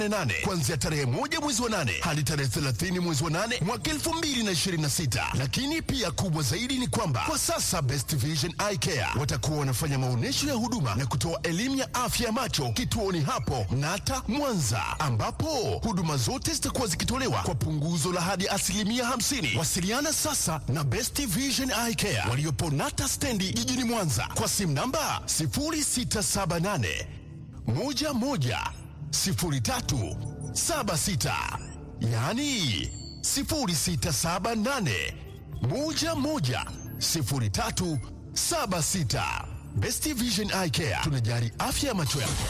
nane kuanzia tarehe moja mwezi wa nane hadi tarehe 30 mwezi wa nane mwaka 2026. Lakini pia kubwa zaidi ni kwamba kwa sasa Best Vision Eye Care watakuwa wanafanya maonyesho ya huduma na kutoa elimu ya afya ya macho kituoni hapo Nata Mwanza, ambapo huduma zote zitakuwa zikitolewa kwa punguzo la hadi asilimia 50. Wasiliana sasa na Best Vision Eye Care waliopo Nata stendi jijini Mwanza kwa simu namba 0678 11 03 76, yaani 0678 11 03 76. Best Vision Eye Care tunajali afya ya macho yako.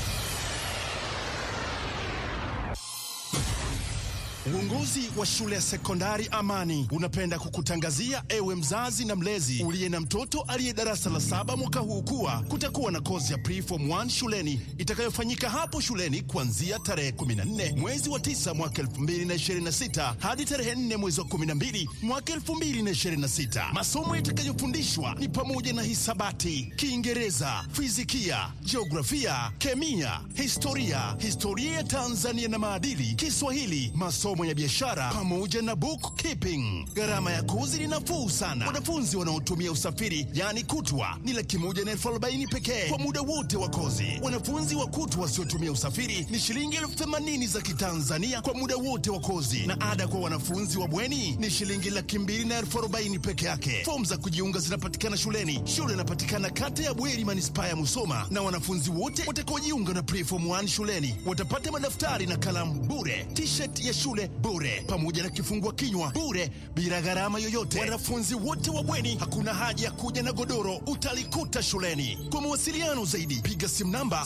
Uongozi wa shule ya sekondari Amani unapenda kukutangazia ewe mzazi na mlezi uliye na mtoto aliye darasa la saba mwaka huu kuwa kutakuwa na kozi ya preform 1 shuleni itakayofanyika hapo shuleni kuanzia tarehe 14 mwezi wa 9 mwaka 2026 hadi tarehe 4 mwezi wa 12 mwaka 2026. Masomo yatakayofundishwa ni pamoja na hisabati, Kiingereza, fizikia, jiografia, kemia, historia, historia ya Tanzania na maadili, Kiswahili, masomo ya biashara pamoja na bookkeeping. Gharama ya kozi ni nafuu sana. Wanafunzi wanaotumia usafiri yaani kutwa ni laki moja na elfu arobaini pekee kwa muda wote wa kozi. Wanafunzi wa kutwa wasiotumia usafiri ni shilingi elfu themanini za Kitanzania kwa muda wote wa kozi, na ada kwa wanafunzi wa bweni ni shilingi laki mbili na elfu arobaini peke yake. Fomu za kujiunga zinapatikana shuleni. Shule inapatikana kata ya Bweri, manispaa ya Musoma, na wanafunzi wote watakaojiunga na preform 1 shuleni watapata madaftari na kalamu bure, t-shirt ya shule bure, pamoja na kifungua kinywa bure, bila gharama yoyote. Wanafunzi wote wa bweni, hakuna haja ya kuja na godoro, utalikuta shuleni. Kwa mawasiliano zaidi, piga simu namba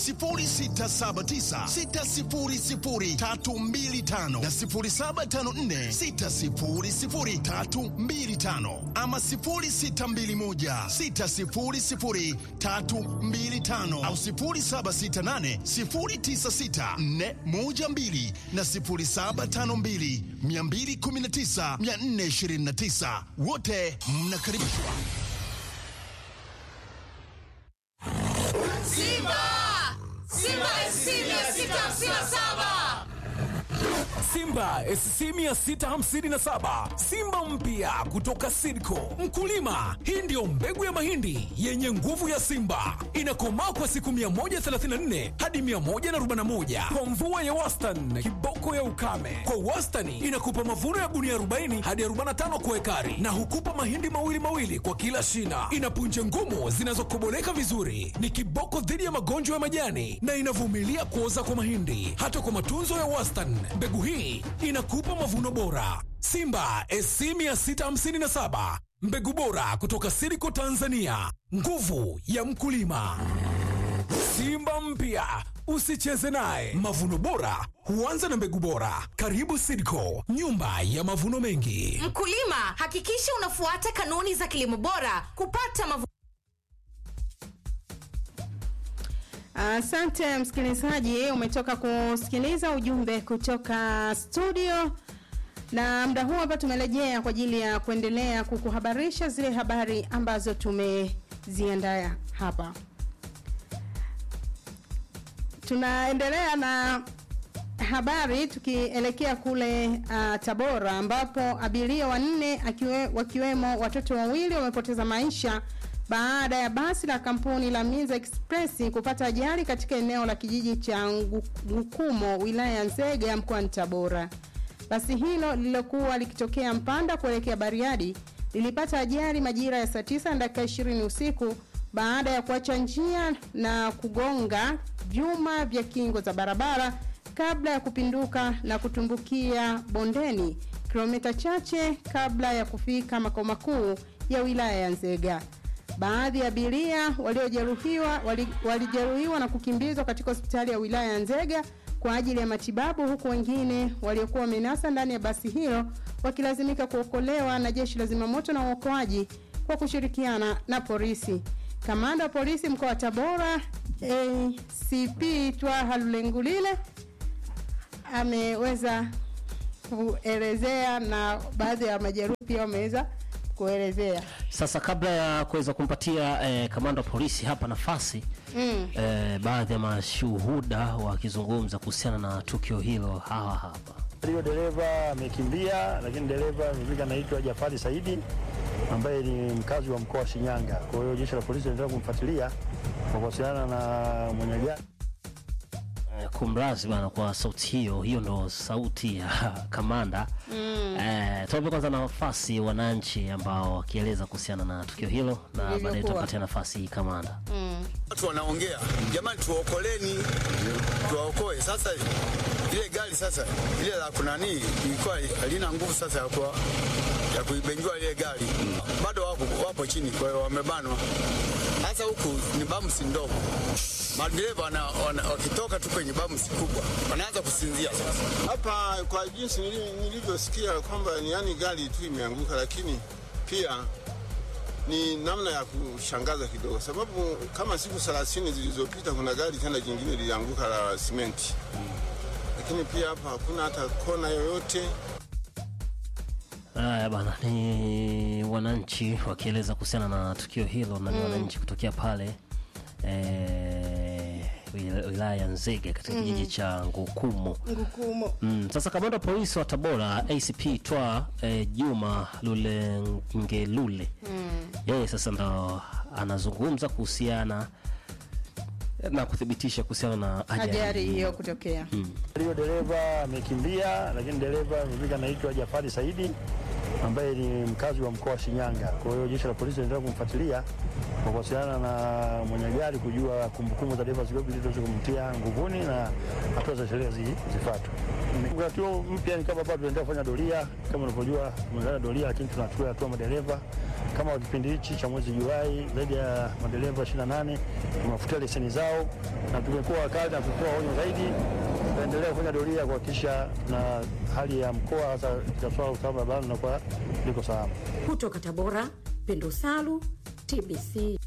0679600325 na 0754600325 ama 0621600325 au 0768096412 na 0752219429 wote mnakaribishwa. Simba! Simba SC 657! Simba SC 657 Simba mpya kutoka Sidco. Mkulima, hii ndiyo mbegu ya mahindi yenye nguvu ya Simba, inakomaa kwa siku 134 hadi 141 kwa mvua ya wastani, kiboko ya ukame. Kwa wastani inakupa mavuno ya gunia 40 hadi 45 kwa ekari, na hukupa mahindi mawili mawili kwa kila shina. Ina punje ngumu zinazokoboleka vizuri, ni kiboko dhidi ya magonjwa ya majani na inavumilia kuoza kwa mahindi. Hata kwa matunzo ya wastani, mbegu hii inakupa mavuno bora. Simba SC 657 mbegu bora kutoka Siriko Tanzania, nguvu ya mkulima. Simba mpya usicheze naye. Mavuno bora huanza na mbegu bora. Karibu Sidco, nyumba ya mavuno mengi. Mkulima, hakikisha unafuata kanuni za kilimo bora kupata mavuno Asante msikilizaji, umetoka kusikiliza ujumbe kutoka studio, na muda huu hapa tumerejea kwa ajili ya kuendelea kukuhabarisha zile habari ambazo tumeziandaa hapa. Tunaendelea na habari tukielekea kule uh, Tabora ambapo abiria wanne akiwe, wakiwemo watoto wawili wamepoteza maisha baada ya basi la kampuni la Minza Express kupata ajali katika eneo la kijiji cha Ngukumo wilaya ya Nzega mkoani Tabora. Basi hilo lililokuwa likitokea Mpanda kuelekea Bariadi lilipata ajali majira ya saa 9 na dakika 20 usiku baada ya kuacha njia na kugonga vyuma vya kingo za barabara kabla ya kupinduka na kutumbukia bondeni kilomita chache kabla ya kufika makao makuu ya wilaya ya Nzega. Baadhi ya abiria waliojeruhiwa walijeruhiwa wali na kukimbizwa katika hospitali ya wilaya ya Nzega kwa ajili ya matibabu huku wengine waliokuwa wamenasa ndani ya basi hilo wakilazimika kuokolewa na jeshi la zimamoto na uokoaji kwa kushirikiana na polisi. Kamanda wa polisi mkoa wa Tabora ACP Twaha Lulengulile ameweza kuelezea na baadhi ya majeruhi pia wameweza kuelezea. Sasa kabla ya kuweza kumpatia eh, kamanda wa polisi hapa nafasi mm. eh, baadhi ya mashuhuda wakizungumza kuhusiana na tukio hilo hawa hapa. Hiyo dereva amekimbia, lakini dereva mziki anaitwa Jafari Saidi ambaye ni mkazi wa mkoa wa Shinyanga. Kwa hiyo jeshi la polisi linaendelea kumfuatilia kwa kuwasiliana na mwenye gari. Eh, kumrazi bana kwa sauti hiyo hiyo ndo sauti ya kamanda mm. eh, tuwape kwanza nafasi wananchi ambao wakieleza kuhusiana na tukio hilo na baadaye Lilivyokuwa. tutapatia nafasi kamanda Watu wanaongea jamani, tuokoleni, tuwaokoe. Sasa ile gari sasa ile la kunani ilikuwa halina nguvu sasa ya kuwa ya kuibenjua ile gari, bado wapo, wapo chini, kwa hiyo wamebanwa. Sasa huku ni bamsi ndogo, madereva wana, wana, wakitoka tu kwenye bamsi kubwa wanaanza kusinzia sasa. Hapa kwa jinsi nili- nilivyosikia kwamba ni yani gari tu imeanguka, lakini pia ni namna ya kushangaza kidogo, sababu kama siku 30 zilizopita kuna gari tena jingine lilianguka la simenti, lakini pia hapa hakuna hata kona yoyote. Haya bana, ni wananchi wakieleza kuhusiana na tukio hilo na ni wananchi kutokea pale eh, wil- wilaya ya Nzega katika kijiji cha Ngukumo. Ngukumo. Mm, sasa kamanda wa polisi wa Tabora ACP Twa eh, Juma Lulengelule yeye sasa ndo anazungumza kuhusiana na kuthibitisha kuhusiana na Ajali ajali hiyo kutokea. Hiyo dereva amekimbia, lakini dereva mziki anaitwa Jafari Saidi ambaye ni mkazi wa mkoa wa Shinyanga. Kwa hiyo jeshi la polisi linaendelea kumfuatilia kwa kuwasiliana na mwenye gari kujua kumbukumbu za dereva zikopi ili tuweze kumtia nguvuni na hatua za sheria zi- zifuatwe. Wakati huo mpya ni kama bado tunaendelea kufanya doria, kama unavyojua tumeanza doria, lakini tunachukua hatua madereva kama wa kipindi hichi cha mwezi Julai, zaidi ya madereva 28 tumewafutia leseni zao na tumekuwa wakali na kutoa onyo zaidi. Tunaendelea kufanya doria kuhakikisha na hali ya mkoa hasa katika swala la usalama barabarani inakuwa liko salama. Kutoka Tabora, Pendo Salu, TBC.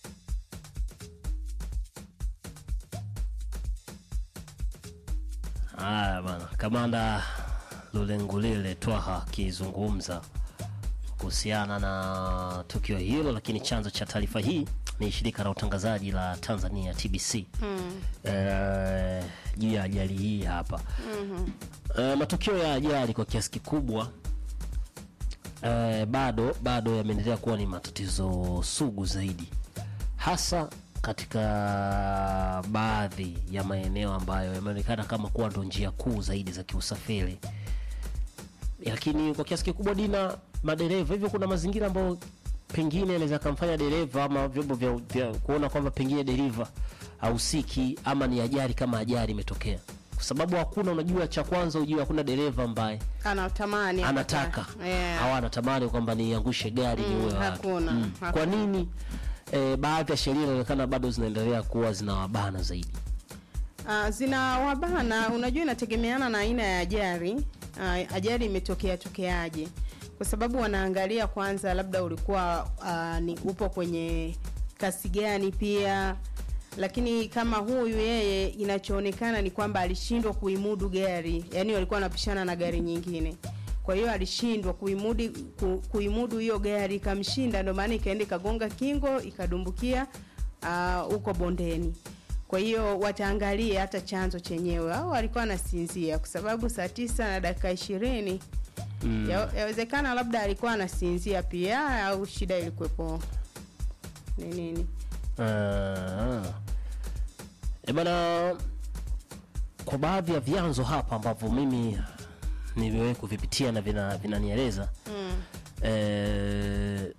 Haya bana, kamanda Lulengulile Twaha akizungumza kuhusiana na tukio hilo, lakini chanzo cha taarifa hii ni shirika la utangazaji la Tanzania TBC eh, juu ya ajali hii hapa eh, matukio ya ajali kwa kiasi kikubwa eh, bado bado yameendelea kuwa ni matatizo sugu zaidi hasa katika baadhi ya maeneo ambayo yameonekana kama kuwa ndo njia kuu zaidi za kiusafiri lakini kwa kiasi kikubwa dina madereva hivyo kuna mazingira ambayo pengine anaweza akamfanya dereva ama vyombo vya, vya kuona kwamba pengine dereva hausiki ama ni ajali kama ajali imetokea kwa sababu hakuna unajua cha kwanza ujue hakuna dereva ambaye Anatamani anataka apata- Yeah. au anatamani kwamba niangushe gari Mm, niue watu hakuna, kwa hakuna. nini eh, baadhi ya sheria inaonekana bado zinaendelea kuwa zinawabana zaidi Uh, zina wabana, unajua inategemeana na aina ya ajali. Uh, ajali imetokea tokeaje, kwa sababu wanaangalia kwanza, labda ulikuwa uh, ni upo kwenye kasi gani pia lakini kama huyu yeye inachoonekana ni kwamba alishindwa kuimudu gari, yani walikuwa wanapishana na gari nyingine, kwa hiyo alishindwa kuimudu ku, kuimudu hiyo gari ikamshinda, ndio maana ikaenda ikagonga kingo ikadumbukia ah, huko bondeni. Kwa hiyo wataangalia hata chanzo chenyewe, au alikuwa anasinzia, kwa sababu saa tisa na dakika ishirini mm. yawezekana labda alikuwa anasinzia pia, au shida ilikuwepo ni nini? Ah. E bana, kwa baadhi ya vyanzo hapa ambavyo mimi nimewahi kuvipitia na vina- vinanieleza Mm. eh,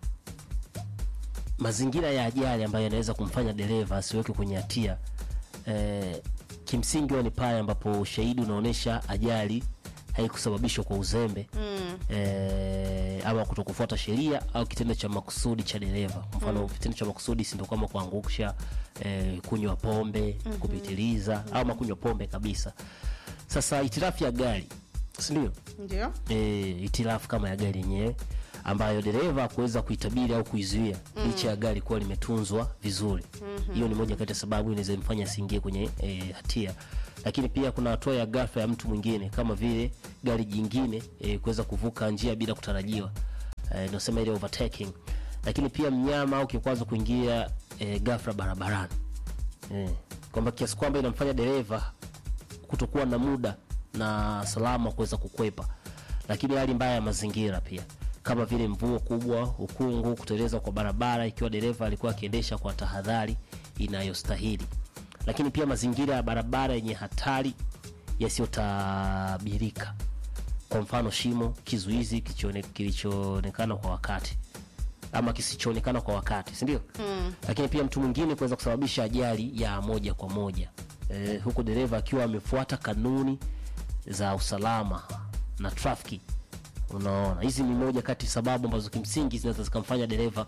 mazingira ya ajali ambayo yanaweza kumfanya dereva asiweke kwenye hatia eh, kimsingi huwa ni pale ambapo ushahidi unaonyesha ajali haikusababishwa kwa uzembe Mm. eh, ama kutokufuata sheria au kitendo cha makusudi cha dereva. Kwa mfano kitendo cha makusudi si ndio kama kuangusha, eh, kunywa pombe kupitiliza, au makunywa pombe kabisa. Sasa itirafu ya gari, si ndio? Ndio. e, itilafu kama ya gari yenyewe ambayo dereva kuweza kuitabiri au kuizuia licha ya gari kuwa limetunzwa vizuri hiyo ni moja kati ya sababu inaweza mfanya asiingie kwenye e, hatia lakini pia kuna hatua ya ghafla ya mtu mwingine kama vile gari jingine e, kuweza kuvuka njia bila kutarajiwa eh, nasema ile overtaking lakini pia mnyama au kikwazo kuingia eh, ghafla barabarani eh, kwamba kiasi kwamba inamfanya dereva kutokuwa na muda na salama kuweza kukwepa lakini hali mbaya ya mazingira pia kama vile mvua kubwa ukungu kuteleza kwa barabara ikiwa dereva alikuwa akiendesha kwa tahadhari inayostahili lakini pia mazingira ya barabara yenye hatari yasiyotabirika kwa mfano shimo kizuizi kilichoone- kilichoonekana kwa wakati ama kisichoonekana kwa wakati sindio mm. lakini pia mtu mwingine kuweza kusababisha ajali ya moja kwa moja e, huku dereva akiwa amefuata kanuni za usalama na trafiki unaona hizi ni moja kati sababu ambazo kimsingi zinaweza zikamfanya dereva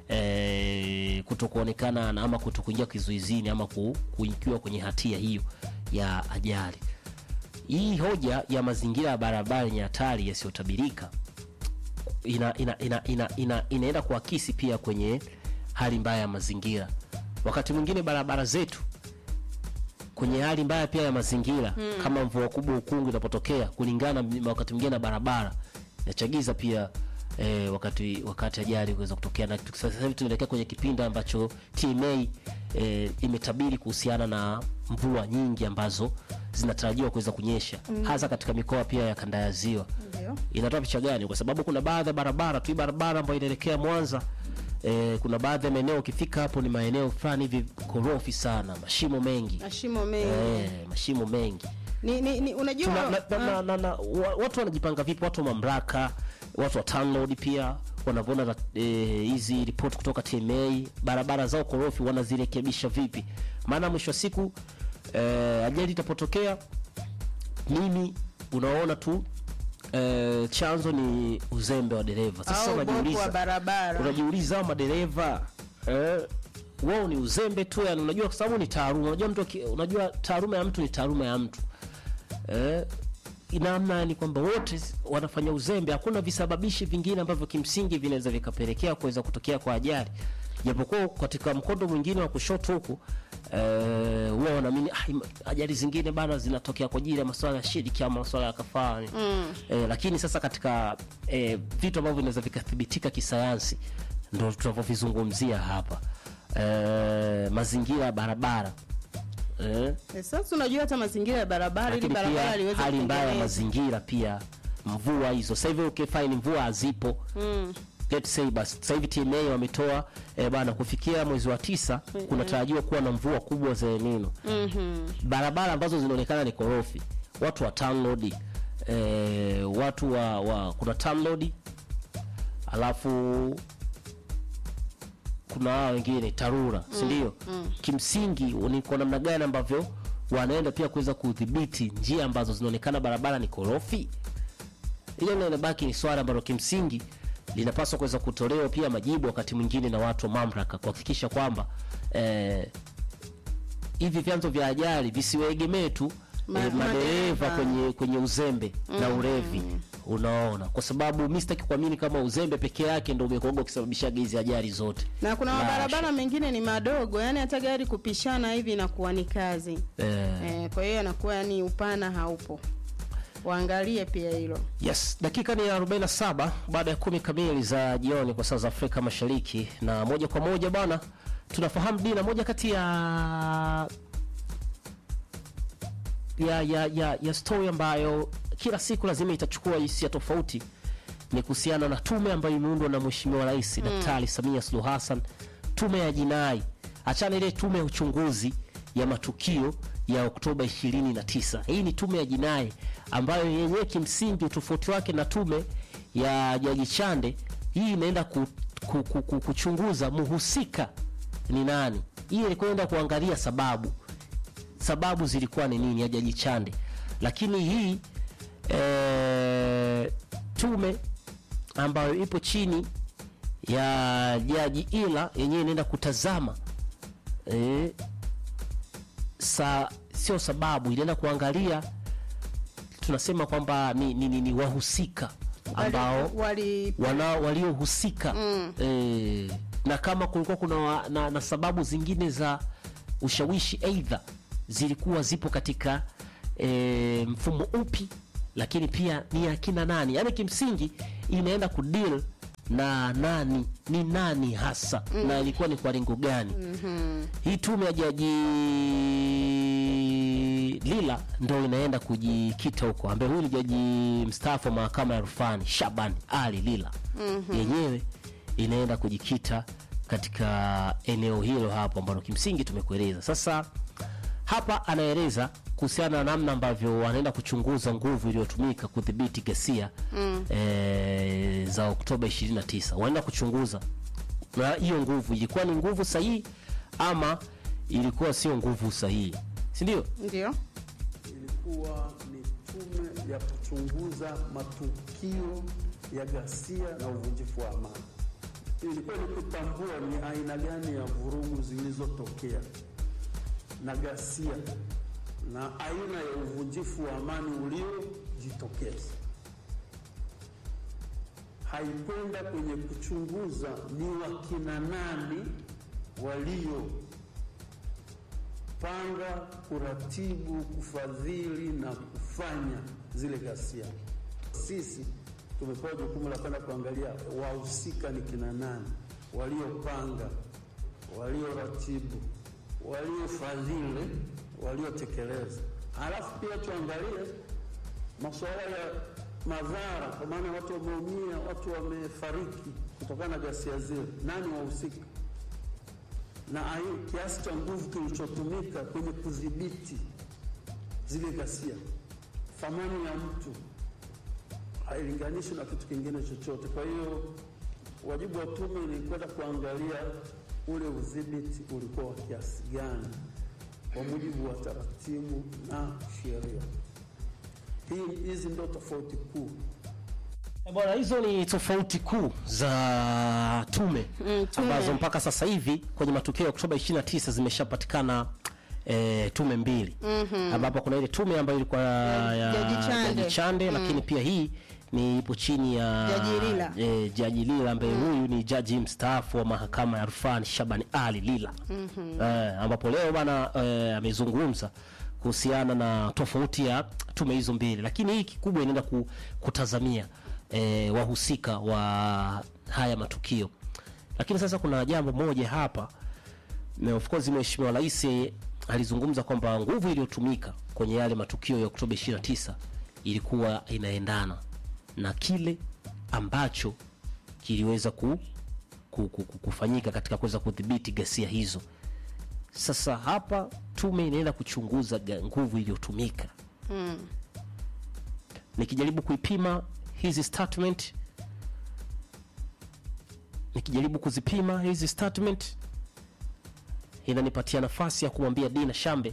e, kuto kuonekana na ama kuto kuingia kizuizini ama ku, kuikiwa kwenye hatia hiyo ya ajali hii hoja ya mazingira ya barabara yenye hatari yasiyotabirika ina, ina, ina, ina, ina, inaenda kuakisi pia kwenye hali mbaya ya mazingira wakati mwingine barabara zetu kwenye hali mbaya pia ya mazingira mm. kama mvua kubwa ukungu inapotokea kulingana m- wakati mwingine na barabara inachagiza pia eh, wakati wakati ajali kuweza kutokea na tu- sasa hivi tunaelekea kwenye kipindi ambacho tma eh, imetabiri kuhusiana na mvua nyingi ambazo zinatarajiwa kuweza kunyesha mm. hasa katika mikoa pia ya kanda ya ziwa Ndio. inatoa picha gani kwa sababu kuna baadhi ya barabara tu hii barabara ambayo inaelekea mwanza eh, kuna baadhi ya maeneo ukifika hapo ni maeneo fulani hivi korofi sana mashimo mengi mashimo mengi eh, mashimo mengi ni, ni, ni, unajua Tuna, na, na, na, na, na, wa- watu wanajipanga vipi watu wa mamlaka watu wa TANROADS pia wanavyoona ra- eh, hizi ripoti kutoka tma barabara zao korofi wanazirekebisha vipi maana mwisho wa siku eh, ajali itapotokea mimi unaona tu eh, chanzo ni uzembe wa dereva sasa au bovu wa unajiuliza barabara unajiuliza hao madereva eh, wao ni uzembe tu yani unajua kwa sababu ni taaluma unajua mtu aki- unajua taaluma ya mtu ni taaluma ya mtu eh, namna ni kwamba wote s- wanafanya uzembe hakuna visababishi vingine ambavyo kimsingi vinaweza vikapelekea kuweza kutokea kwa ajali japokuwa katika mkondo mwingine wa kushoto huku eh, huwa wanaamini "Ah, ima- ajali zingine bana zinatokea kwa ajili ya masuala ya shiriki ama masuala ya kafara mm. eh, lakini sasa katika eh, vitu ambavyo vinaweza vikathibitika kisayansi ndo tunavyovizungumzia hapa eh, mazingira ya barabara eh, Eh, sasa unajua hata mazingira ya barabara ili lakini barabara pia liweze hali mbaya ya kutengenezwa. mazingira pia mvua hizo sasa hivi ukifaini mvua hazipo mm. let's say basi sasa hivi tma wametoa eh, bana kufikia mwezi wa tisa kunatarajiwa kuwa na mvua kubwa za enino mm-hmm. barabara ambazo zinaonekana ni korofi watu wa TANROADS, eh, watu wa, wa kuna TANROADS, alafu kuna hao wengine tarura mm, sindio mm. kimsingi ni kwa namna gani ambavyo wanaenda pia kuweza kudhibiti njia ambazo zinaonekana barabara ni korofi hiyo ndio inabaki ni swala ambalo kimsingi linapaswa kuweza kutolewa pia majibu wakati mwingine na watu wa mamlaka kuhakikisha kwamba eh, hivi vyanzo vya ajali visiwaegemee tu Ma- eh, madereva madereva. kwenye kwenye uzembe na urevi unaona kwa sababu mi sitaki kuamini kama uzembe peke yake ndo umekuaga ukisababishaga hizi ajali zote na kuna La mabarabara hasha. mengine ni madogo yani hata gari kupishana hivi inakuwa ni kazi eh, eh, kwa hiyo anakuwa yani upana haupo waangalie pia hilo yes dakika ni 47 baada ya kumi kamili za jioni kwa saa za afrika mashariki na moja kwa moja bwana tunafahamu dina moja kati ya ya ya ya, ya story ambayo kila siku lazima itachukua hisia tofauti ni kuhusiana na tume ambayo imeundwa na mheshimiwa rais daktari samia suluhu hassan tume ya jinai achana ile tume ya uchunguzi ya matukio ya oktoba 29 hii ni tume ya jinai ambayo yenyewe kimsingi utofauti wake na tume ya jaji chande hii inaenda ku, ku, ku, ku, kuchunguza muhusika ni nani hii ilikwenda kuangalia sababu sababu zilikuwa ni nini ya jaji chande lakini hii e, tume ambayo ipo chini ya jaji ila yenyewe inaenda kutazama e, sa, sio sababu inaenda kuangalia tunasema kwamba ni, ni, ni, ni wahusika ambao wali wana waliohusika mm. e, na kama kulikuwa kuna wa, na, na sababu zingine za ushawishi aidha zilikuwa zipo katika e, mfumo upi lakini pia ni akina nani yaani kimsingi inaenda kudeal na nani ni nani hasa na ilikuwa ni kwa lengo gani hii tume ya jaji lila ndo inaenda kujikita huko ambaye huyu ni jaji mstaafu wa mahakama ya rufani shaban ali lila yenyewe inaenda kujikita katika eneo hilo hapo ambalo kimsingi tumekueleza sasa hapa anaeleza kuhusiana na namna ambavyo wanaenda kuchunguza nguvu iliyotumika kudhibiti ghasia mm. e, za Oktoba 29. Wanaenda kuchunguza na hiyo nguvu ilikuwa ni nguvu sahihi ama ilikuwa sio nguvu sahihi, si ndio? ndio ilikuwa ni tume ya kuchunguza matukio ya ghasia na uvunjifu wa amani. Ilikuwa ni kutambua ni aina gani ya vurugu zilizotokea na ghasia na aina ya uvunjifu wa amani uliojitokeza. Haikwenda kwenye kuchunguza ni wakina nani walio panga, kuratibu, kufadhili na kufanya zile ghasia. Sisi tumepewa jukumu la kwenda kuangalia wahusika ni kina nani, waliopanga, walioratibu, waliofadhili, waliotekeleza. Halafu pia tuangalie masuala ya madhara, kwa maana watu wameumia, watu wamefariki kutokana na ghasia zile, nani wahusika na ayu, kiasi cha nguvu kilichotumika kwenye kudhibiti zile ghasia. Thamani ya mtu hailinganishi na kitu kingine chochote. Kwa hiyo wajibu wa tume ni kwenda kuangalia ule udhibiti ulikuwa wa kiasi gani kwa mujibu wa taratibu na sheria. Hii hizi ndio tofauti kuu. Eh, Bwana, hizo ni tofauti kuu za tume Mm, tume. ambazo mpaka sasa hivi kwenye matukio ya Oktoba 29 zimeshapatikana e, tume mbili ambapo kuna ile tume ambayo ilikuwa ya Jaji Chande. Jaji Chande lakini pia hii ni ipo chini ya Jaji Lila. e, Jaji Lila ambaye huyu ni jaji mstaafu wa mahakama ya rufani Shaban Ali Lila eh, ambapo leo bana eh, amezungumza kuhusiana na tofauti ya tume hizo mbili, lakini hii kikubwa inaenda ku, kutazamia eh, wahusika wa haya matukio. Lakini sasa kuna jambo moja hapa na of course Mheshimiwa Rais alizungumza kwamba nguvu iliyotumika kwenye yale matukio ya Oktoba 29 ilikuwa inaendana na kile ambacho kiliweza ku, ku, ku, ku, kufanyika katika kuweza kudhibiti ghasia hizo. Sasa hapa tume inaenda kuchunguza ga- nguvu iliyotumika nikijaribu kuipima hizi statement nikijaribu kuzipima hizi statement inanipatia nafasi ya kumwambia Dina Shambe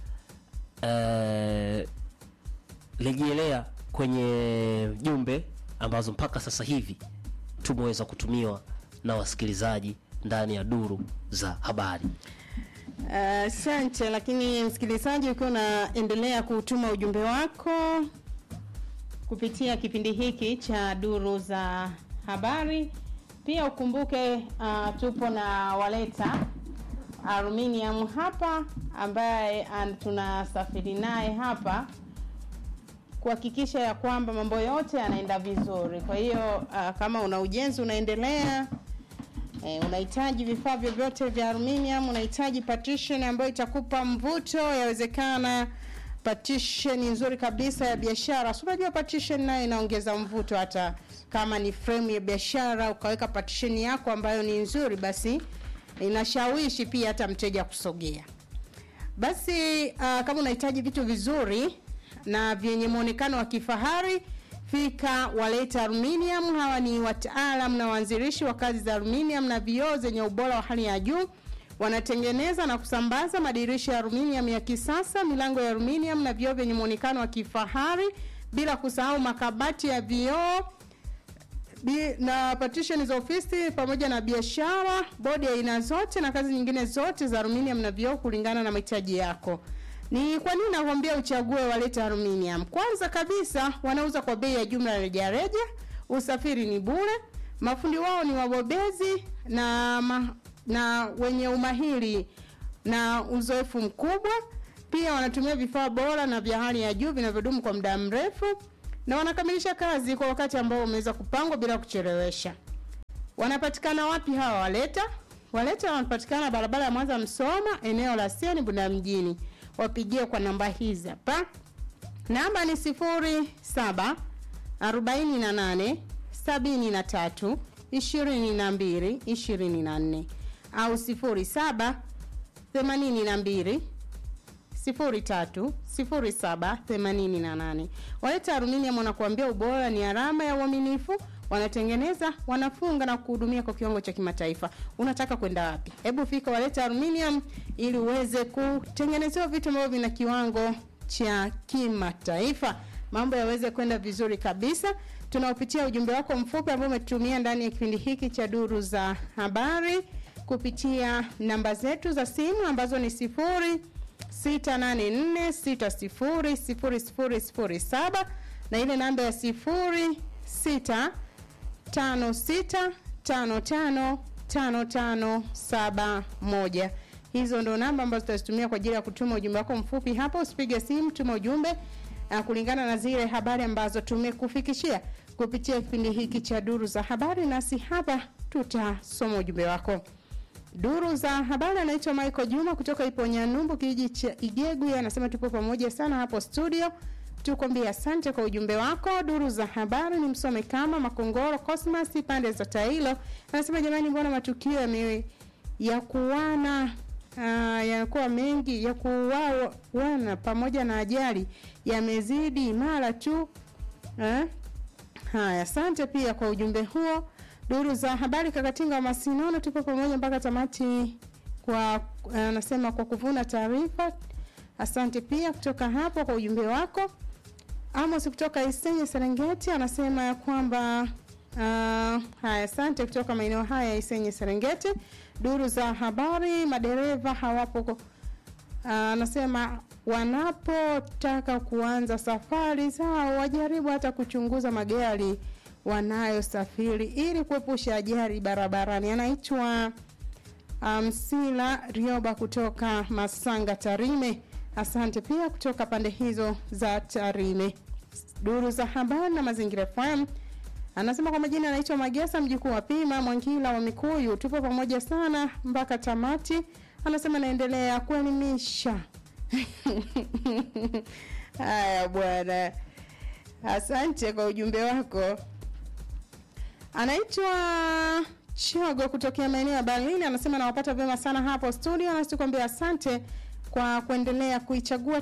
eh, rejelea kwenye jumbe ambazo mpaka sasa hivi tumeweza kutumiwa na wasikilizaji ndani ya duru za habari. Asante. lakini msikilizaji, ukiwa unaendelea kutuma ujumbe wako kupitia kipindi hiki cha duru za habari, pia ukumbuke uh, tupo na waleta aluminium hapa ambaye an- tunasafiri naye hapa kuhakikisha ya kwamba mambo yote yanaenda vizuri. Kwa hiyo uh, kama una ujenzi unaendelea Eh, unahitaji vifaa vyovyote vya aluminium, unahitaji partition ambayo itakupa mvuto, yawezekana partition nzuri kabisa ya biashara. Si unajua partition nayo inaongeza mvuto, hata kama ni frame ya biashara ukaweka partition yako ambayo ni nzuri, basi inashawishi pia hata mteja kusogea. Basi uh, kama unahitaji vitu vizuri na vyenye muonekano wa kifahari fika waleta aluminium. Hawa ni wataalam na waanzilishi wa kazi za aluminium na vioo zenye ubora wa hali ya juu. Wanatengeneza na kusambaza madirisha ya aluminium ya kisasa, milango ya aluminium na vioo vyenye muonekano wa kifahari, bila kusahau makabati ya vioo Bi- na partition za ofisi pamoja na biashara, bodi ya aina zote na kazi nyingine zote za aluminium na vioo kulingana na mahitaji yako. Ni kwa nini nakwambia uchague waleta aluminium? Kwanza kabisa wanauza kwa bei ya jumla ya rejareja, usafiri ni bure, mafundi wao ni wabobezi na ma, na wenye umahiri na uzoefu mkubwa. Pia wanatumia vifaa bora na vya hali ya juu vinavyodumu kwa muda mrefu na wanakamilisha kazi kwa wakati ambao umeweza kupangwa bila kuchelewesha. wanapatikana wapi hawa waleta waleta wanapatikana barabara ya mwanza msoma eneo la seni bunda mjini wapigie kwa namba hizi hapa namba ni sifuri saba arobaini na nane sabini na tatu ishirini na mbili ishirini na nne au sifuri saba themanini na mbili sifuri tatu sifuri saba themanini na nane waleta aluminium wanakuambia ubora ni alama ya uaminifu wanatengeneza wanafunga na kuhudumia kwa kiwango cha kimataifa unataka kwenda wapi hebu fika waleta aluminium ili uweze kutengenezewa vitu ambavyo vina kiwango cha kimataifa mambo yaweze kwenda vizuri kabisa tunaopitia ujumbe wako mfupi ambao umetumia ndani ya kipindi hiki cha duru za habari kupitia namba zetu za simu ambazo ni sifuri 684600007 na ile namba ya 0656555571 hizo ndo namba ambazo tutazitumia kwa ajili ya kutuma ujumbe wako mfupi hapo usipige simu tuma ujumbe uh, kulingana na zile habari ambazo tumekufikishia kupitia kipindi hiki cha duru za habari nasi hapa tutasoma ujumbe wako Duru za habari anaitwa Michael Juma kutoka Iponya Numbu kijiji cha Igegu anasema tupo pamoja sana hapo studio. Tukwambia asante kwa ujumbe wako. Duru za habari ni msome kama Makongoro Cosmas pande za Tailo. Anasema jamani, mbona matukio yame ya kuwana uh, yanakuwa mengi ya kuwawana pamoja na ajali yamezidi mara tu eh? Haya, asante pia kwa ujumbe huo duru za habari kakatinga wa masinono tupo pamoja mpaka tamati kwa anasema kwa kuvuna taarifa asante pia kutoka hapo kwa ujumbe wako amos kutoka isenye serengeti anasema ya kwamba uh, haya asante kutoka maeneo haya ya isenye serengeti duru za habari madereva hawapo uh, anasema wanapotaka kuanza safari zao wajaribu hata kuchunguza magari wanayosafiri ili kuepusha ajali barabarani. Anaitwa Msila um, Rioba kutoka Masanga Tarime. Asante pia kutoka pande hizo za Tarime. Duru za habari na mazingira FM anasema kwa majina anaitwa Magesa mjukuu wa Pima Mwangila wa Mikuyu. Tupo pamoja sana mpaka tamati. Anasema naendelea kuelimisha. Haya bwana, asante kwa ujumbe wako anaitwa Chogo kutokea maeneo ya Berlin anasema nawapata vyema sana hapo studio, nasi tukwambia asante kwa kuendelea kuichagua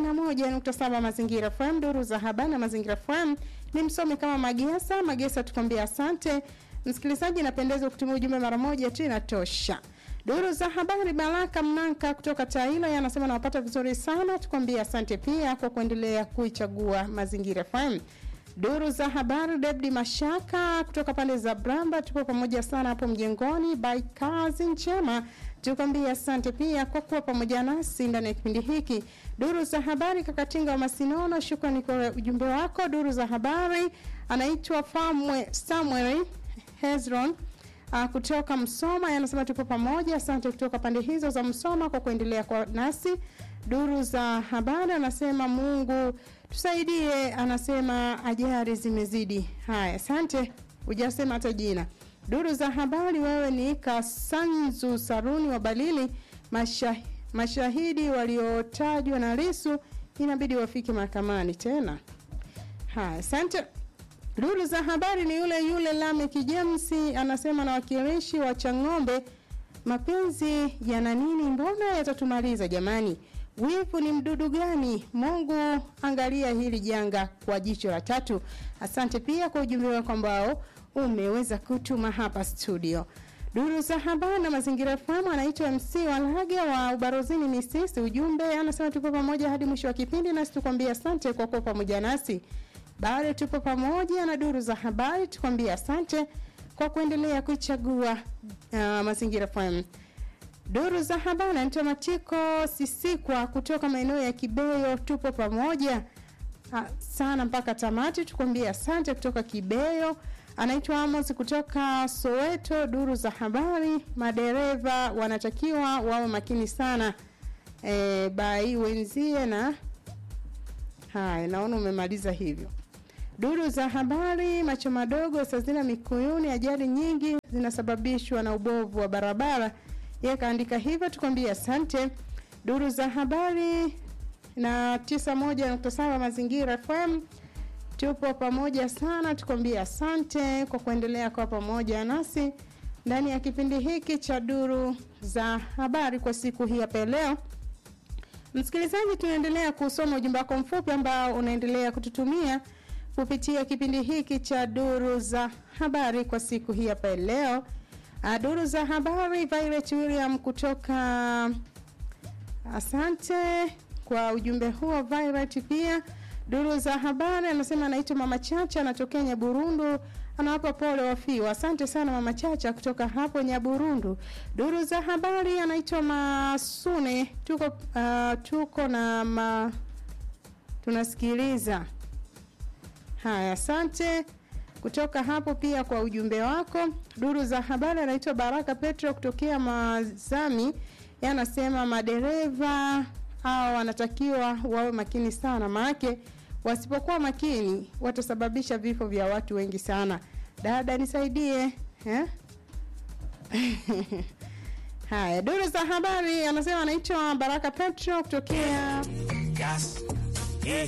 91.7 Mazingira FM. Duru za habari na Mazingira FM ni msomi kama Magesa. Magesa tukwambia asante msikilizaji, napendeza kutumia ujumbe mara moja tu inatosha. Duru za habari Baraka Mnanka kutoka Tailo anasema nawapata vizuri sana, tukwambia asante pia kwa kuendelea kuichagua Mazingira FM duru za habari Debdi Mashaka kutoka pande za Bramba, tupo pamoja sana hapo mjengoni. By kazi njema, tukwambia asante pia kwa kuwa pamoja nasi ndani ya kipindi hiki. Duru za habari Kakatinga wa Masinono, shukrani kwa ujumbe wako. Duru za habari anaitwa Famwe Samuel Hezron uh, kutoka Msoma, anasema tupo pamoja. Asante kutoka pande hizo za Msoma kwa kuendelea kwa nasi. Duru za habari anasema Mungu tusaidie, anasema ajali zimezidi. Haya, asante, hujasema hata jina. Duru za habari, wewe ni Kasanzu Saruni wa Balili. Masha, mashahidi waliotajwa na Lisu inabidi wafike mahakamani tena. Haya, asante. Duru za habari ni yule yule Lamek James anasema na wakilishi wa Chang'ombe, mapenzi yana nini? Mbona yatatumaliza jamani? Wivu ni mdudu gani? Mungu angalia hili janga kwa jicho la tatu. Asante pia kwa ujumbe wako ambao umeweza kutuma hapa studio. Duru za habari na mazingira FM anaitwa MC Walage wa Ubarozini Misisi. Ujumbe anasema tupo pamoja hadi mwisho wa kipindi, nasi tukwambia asante kwa kuwa pamoja nasi. Bado tupo pamoja na duru za habari, tukwambia asante kwa kuendelea kuichagua uh, mazingira FM. Duru za habari anaitwa Matiko Sisikwa kutoka maeneo ya Kibeyo, tupo pamoja ha, sana mpaka tamati, tukwambie asante kutoka Kibeyo. Anaitwa Amos kutoka Soweto. Duru za habari, madereva wanatakiwa wawe makini sana e, bai wenzie na haya, naona umemaliza hivyo. Duru za habari, macho madogo, Sazina Mikuyuni, ajali nyingi zinasababishwa na ubovu wa barabara. Yeye kaandika hivyo, tukwambie asante. Duru za habari na 91.7 Mazingira FM, tupo pamoja sana, tukwambie asante kwa kuendelea kwa pamoja nasi ndani ya kipindi hiki cha duru za habari kwa siku hii hapa leo. Msikilizaji, tunaendelea kusoma ujumbe wako mfupi ambao unaendelea kututumia kupitia kipindi hiki cha duru za habari kwa siku hii hapa leo. Ah, Duru za habari, Violet William kutoka Asante kwa ujumbe huo Violet. Pia duru za habari anasema anaitwa Mama Chacha, anatokea Nyaburundu, anawapa pole wafiwa. Asante sana Mama Chacha kutoka hapo Nyaburundu. Duru za habari anaitwa Masune, tuko uh, tuko na ma, tunasikiliza haya. Asante kutoka hapo pia kwa ujumbe wako. Duru za habari anaitwa Baraka Petro kutokea Mazami, yeye anasema madereva hao wanatakiwa wawe makini sana, maanake wasipokuwa makini watasababisha vifo vya watu wengi sana. Dada nisaidie eh? Haya, duru za habari anasema anaitwa Baraka Petro kutokea Gas,